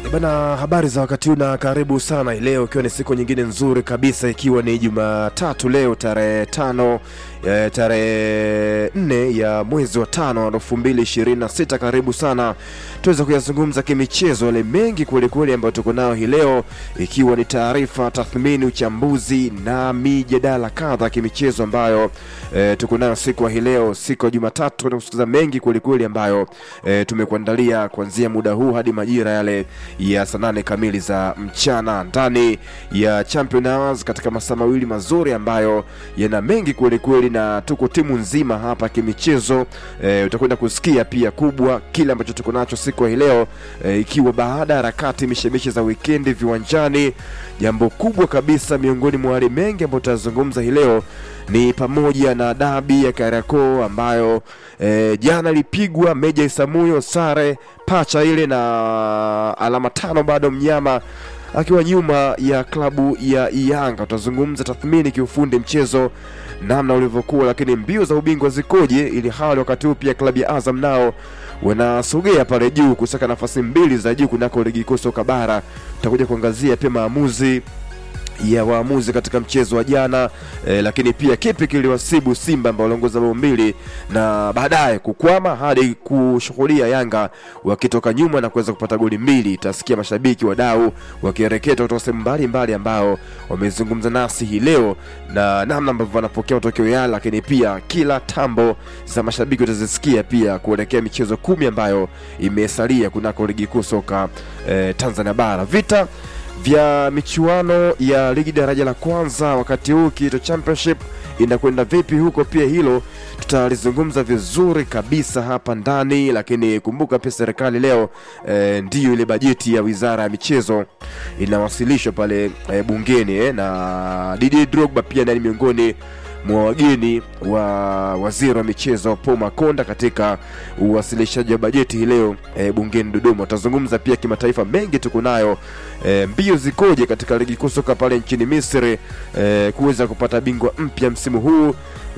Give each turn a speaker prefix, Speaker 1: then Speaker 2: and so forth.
Speaker 1: Bana, habari za wakati huu na karibu sana leo, ikiwa ni siku nyingine nzuri kabisa, ikiwa ni Jumatatu leo tarehe tano eh, tarehe nne ya mwezi wa tano elfu mbili ishirini na sita. Karibu sana tuweza kuyazungumza kimichezo yale mengi kwelikweli ambayo tuko nayo hii leo, ikiwa ni taarifa, tathmini, uchambuzi na mijadala kadha kimichezo ambayo eh, tuko nayo siku ya hii leo, siku ya Jumatatu, na kusikiza mengi kwelikweli ambayo eh, tumekuandalia kuanzia muda huu hadi majira yale ya saa nane kamili za mchana ndani ya Champion Hours katika masaa mawili mazuri ambayo yana mengi kweli kweli, na tuko timu nzima hapa kimichezo. E, utakwenda kusikia pia kubwa kile ambacho tuko nacho siku ya hii leo e, ikiwa baada ya harakati mishemishe za wikendi viwanjani, jambo kubwa kabisa miongoni mwa wale mengi ambayo tutazungumza hii leo ni pamoja na dabi ya Kariakoo ambayo e, jana ilipigwa Meja Isamuyo sare pacha ile na alama tano, bado mnyama akiwa nyuma ya klabu ya Yanga. Tutazungumza tathmini kiufundi mchezo namna ulivyokuwa, lakini mbio za ubingwa zikoje, ili hali wakati huu pia klabu ya Azam nao wanasogea pale juu kusaka nafasi mbili za juu kunako ligi kuu soka bara. Tutakuja kuangazia pia maamuzi ya waamuzi katika mchezo wa jana eh, lakini pia kipi kiliwasibu Simba ambao waliongoza bao mbili na baadaye kukwama hadi kushuhudia Yanga wakitoka nyuma na kuweza kupata goli mbili. Itasikia mashabiki wadau wakireketa kutoka sehemu mbalimbali ambao wamezungumza nasi hii leo na namna ambavyo wanapokea matokeo yale, lakini pia kila tambo za mashabiki utazisikia pia kuelekea michezo kumi ambayo imesalia kunako ligi kuu soka eh, Tanzania bara vita vya michuano ya ligi daraja la kwanza wakati huu kiito championship inakwenda vipi huko, pia hilo tutalizungumza vizuri kabisa hapa ndani. Lakini kumbuka pia serikali leo e, ndiyo ile bajeti ya wizara ya michezo inawasilishwa pale e, bungeni e, na Didier Drogba pia ndani miongoni mwa wageni wa waziri wa michezo Paul Makonda katika uwasilishaji wa bajeti hii leo e, bungeni Dodoma. Tutazungumza pia kimataifa, mengi tuko nayo e, mbio zikoje katika ligi kuu soka pale nchini Misri e, kuweza kupata bingwa mpya msimu huu